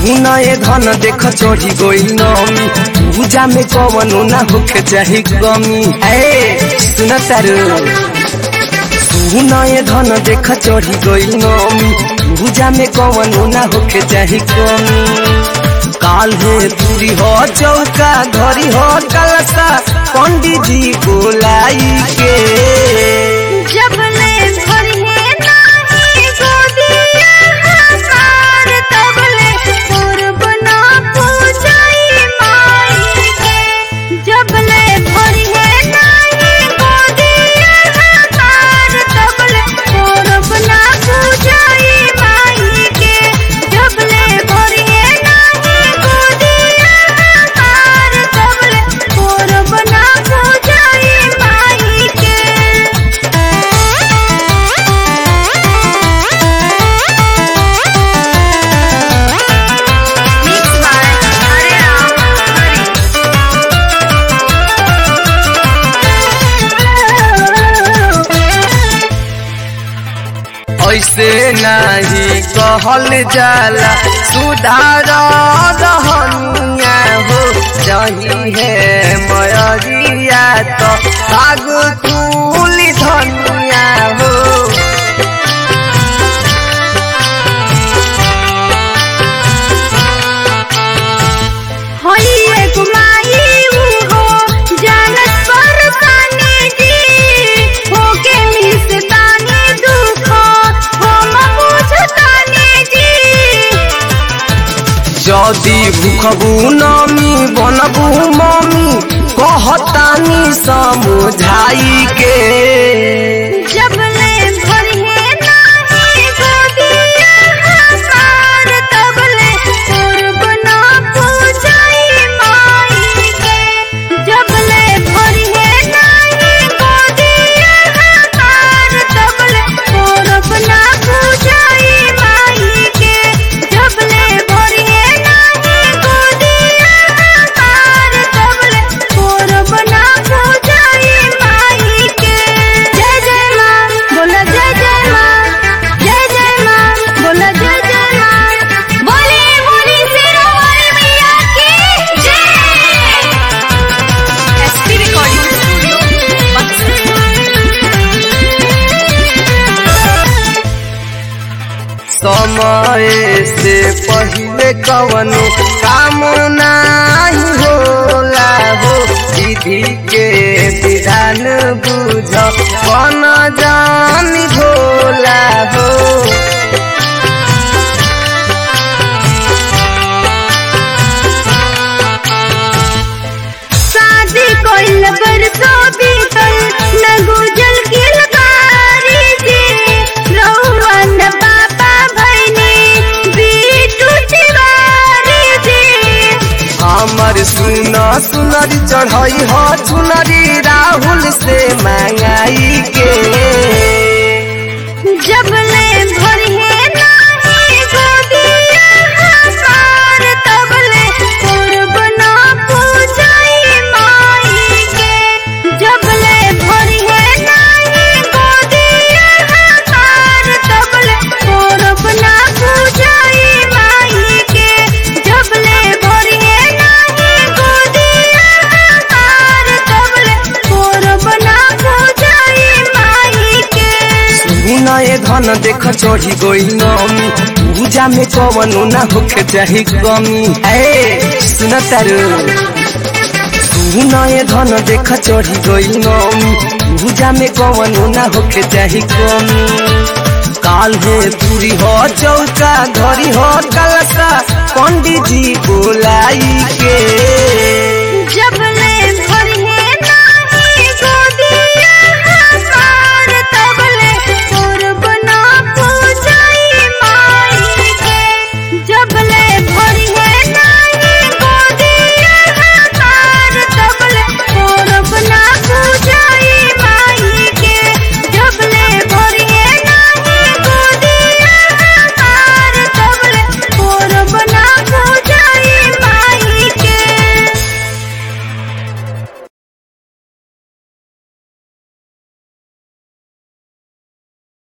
सुनए धन देख चढ़ी गइल नमी पूजा में कवनो ना होके चाही कमी ए सुन तारू सुनए धन देख चढ़ी गइल नमी पूजा में कवनो ना होके चाही कमी काल है दूरी हो चौका धरी हो कलसा पंडित जी बोलाई के जब ले भरिए नाही गोदिया हमार तब ले पूर्व ना पूजाई माई के जब ले भरिए नाही गोदिया हमार तब ले पूर्व ना पूजाई माई के जब ले भरिए नाही गोदिया हमार तब ले पूर्व ना पूजाई माई के ऐसे नहीं कहल जाला सुधार रहनिया हो जही है मयरिया तो भाग फूल धनिया हो होइए गुमाई हो जानत परसानी जी होके मिसतानी दुख हम बुझतानी जी जदि भूखबू नमी बनबू मम्मी कहतानी समझाई के जब ले भरिए नाही गोदिया हमार तब ले पूर्व ना पूजाई माई के जब ले भरिए नाही गोदिया हमार तब ले पूर्व ना पूजाई माई के जब ले भरिए नाही गोदिया हमार तब ले पूर्व ना पूजाई माई के जय जय माँ बोला जय जय माँ जय जय माँ बोला जय जय माँ बोले बोली शेरा वाली मैया की जय एसपी रिकॉर्डिंग समय से पहले कवनो काम नाही होला हो विधि के विधान बुझ कन जान भोला हो शादी कोइल बरसो बीतल न गुजल गिलकारी जी रहुवन पापा भैनी बीटू तिवारी जी हमर सुन सुनरी चढ़ई हो चुनरी राहुल से मंगाई के जब ले भरिए नाही गोदिया हमार तब ले पूर्व ना पूजाई माई के जब ले भरिए नाही गोदिया हमार तब ले पूर्व ना पूजाई माई के जब ले भरिए नाही गोदिया हमार तब ले पूर्व ना पूजाई माई के सुनए धन देख चढ़ी गइल नमी पूजा में कवनो ना होके चाही कमी ए सुन तारू सुनए धन देख चढ़ी गइल नमी पूजा में कवनो ना होके चाही कमी काल है दूरी हो चौका धरी हो कलसा पंडित जी बोलाई के जब